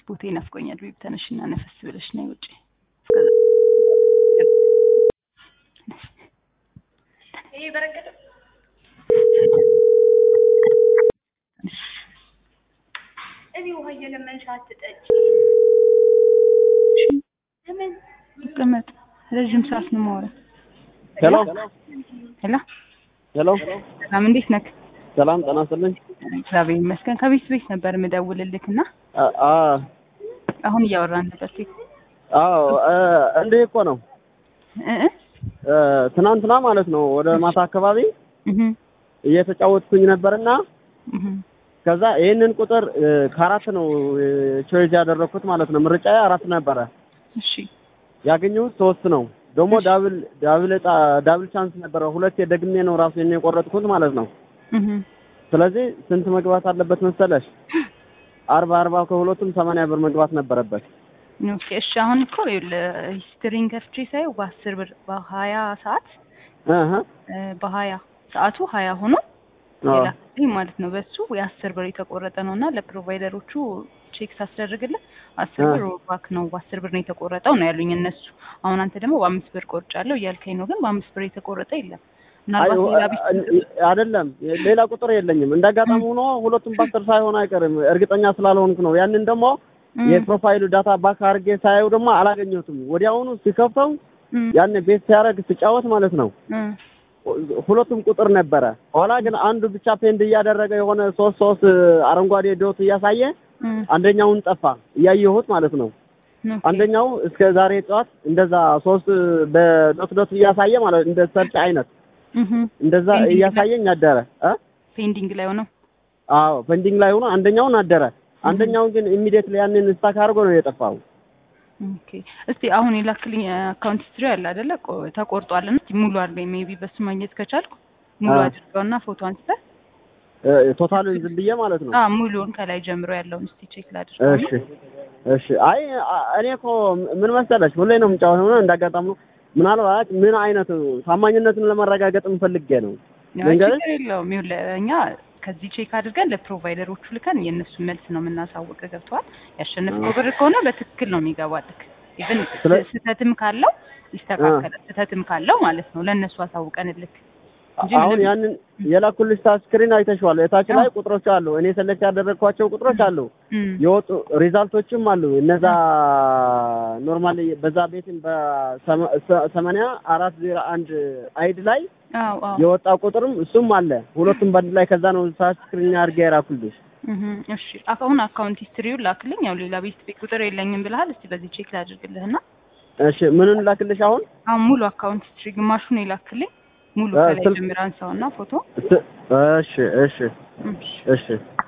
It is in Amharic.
ቦታ ይናፍቆኛል። ቤቢ ተነሽና ነፈስ ብለሽ ነይ ውጪ። ይሄ በረከተ እዚህ ውሃ እየለመንሽ አትጠጪ። ለምን ይቀመጥ። ረዥም ሰዓት ነው የማወራው። ሄሎ ሄሎ ሄሎ፣ ሰላም፣ እንዴት ነህ? ሰላም ጤና ይስጥልኝ። እግዚአብሔር ይመስገን። ከቤት ቤት ነበር የምደውልልህ እና አ- አ- አሁን እያወራን ነበር። አዎ እ- እንዲህ እኮ ነው እ እ እ፣ ትናንትና ማለት ነው ወደ ማታ አካባቢ እህ እየተጫወትኩኝ ነበርና እህ ከዛ ይህንን ቁጥር እ፣ ከአራት ነው ቾይዝ ያደረኩት ማለት ነው። ምርጫዬ አራት ነበረ። እሺ ያገኘሁት ሶስት ነው። ደግሞ ዳብል ዳብል ዕጣ ዳብል ቻንስ ነበረ። ሁለቴ ደግሜ ነው ራሱ የኔ የቆረጥኩት ማለት ነው። እህ ስለዚህ ስንት መግባት አለበት መሰለሽ? አርባ አርባ ከሁለቱም ሰማንያ ብር መግባት ነበረበት። ኦኬ እሺ። አሁን እኮ ይኸውልህ ሂስትሪን ከፍቼ ሳየው በአስር ብር በሀያ ሰዓት እህ እ፣ በሀያ ሰዓቱ ሀያ ሆኖ አዎ። ሌላ ጊዜ ማለት ነው በሱ የአስር ብር የተቆረጠ ነው እና ለፕሮቫይደሮቹ ቼክ ሳስደርግልን አስር አ። ብር ባክ ነው በአስር ብር ነው የተቆረጠው ነው ያሉኝ እነሱ። አሁን አንተ ደግሞ በአምስት ብር ቆርጫለሁ እያልከኝ ነው፣ ግን በአምስት ብር የተቆረጠ የለም። አይ ምናልባት ሌላ ቢስ አይደለም፣ ሌላ ቁጥር የለኝም። እንዳጋጣሚ ሆኖ ሁለቱም በአስር ሳይሆን አይቀርም። እርግጠኛ ስላልሆንኩ ነው። ያንን ደግሞ የፕሮፋይሉ ዳታ ባክ አድርጌ ሳየው ደግሞ አላገኘሁትም። ወዲያውኑ ሲከፍተው ያን ቤት ሲያደርግ ስጫወት ማለት ነው ሁለቱም ቁጥር ነበረ። ኋላ ግን አንዱ ብቻ ፔንድ እያደረገ የሆነ ሶስት ሶስት አረንጓዴ ዶት እያሳየ አንደኛውን ጠፋ እያየሁት ማለት ነው። አንደኛው እስከ ዛሬ ጠዋት እንደዛ ሶስት በዶት ዶት እያሳየ ማለት እንደ ሰርጭ አይነት እንደዛ ፔንዲንግ እያሳየኝ አደረ እ ፔንዲንግ ላይ ሆነው አዎ ፔንዲንግ ላይ ሆኖ አንደኛውን አደረ። አንደኛውን ግን ኢሚዲየትሊ ያንን ስታክ አድርጎ ነው የጠፋው። ኦኬ እስቲ አሁን የላክልኝ አካውንት ሂስትሪ አለ አይደለ? ቆ- ተቆርጧልና እስቲ ሙሉ አድርገኝ ሜቢ በሱ ማግኘት ከቻልኩ ሙሉ አ። አድርገውና ፎቶ አንስተህ እ፣ ቶታሉን ዝም ብዬ ማለት ነው። አ ሙሉውን ከላይ ጀምሮ ያለውን እስቲ ቼክ ላድርገው። እሺ እሺ። አይ አ- እኔ እኮ ምን መሰለሽ ሁሌ ነው የምጫወተው ነው እንዳጋጣሚ ነው። ምናልባት ምን አይነት ታማኝነትን ለማረጋገጥ ፈልጌ ነው። ያው ልንገርህ? ችግር የለውም። ይኸውልህ እኛ ከዚህ ቼክ አድርገን ለፕሮቫይደሮቹ ልከን የእነሱን መልስ ነው የምናሳውቅ። ገብተዋል። ያሸነፍከው ብር ከሆነ በትክክል ነው የሚገባልክ። ኢቭን ስለ- ስህተትም ካለው ይስተካከላል። ስህተትም ካለው ማለት ነው ለእነሱ አሳውቀንልክ እንጂ አሁን ምንም- ያንን የላኩልሽ ታች ስክሪን አይተሽዋል። የታች ላይ አዎ። ቁጥሮች አሉ። እኔ ሰሌክት ያደረግኳቸው ቁጥሮች አሉ። እም፣ የወጡ ሪዛልቶችም አሉ። እነዛ ኖርማሊ በዛ ቤትም በሰማንያ አራት ዜሮ አንድ አይድ ላይ አዎ አዎ የወጣ ቁጥርም እሱም አለ። ሁለቱም በአንድ ላይ ከዛ ነው ታች ስክሪን አድርጌ የላኩልሽ። እህ፣ እሺ አሁን አካውንት ሂስትሪውን ላክልኝ። ያው ሌላ ቤት ቤት ቁጥር የለኝም ብለሃል። እስቲ በዚህ ቼክ ላድርግልህና እሺ ምኑን ላክልሽ አሁን? አሁን ሙሉ አካውንት ሂስትሪ ግማሹን የላክልኝ ሙሉ አ፣ ከላይ ስልክ- ጀምር አንሳውና ፎቶ እሺ እሺ እሺ እሺ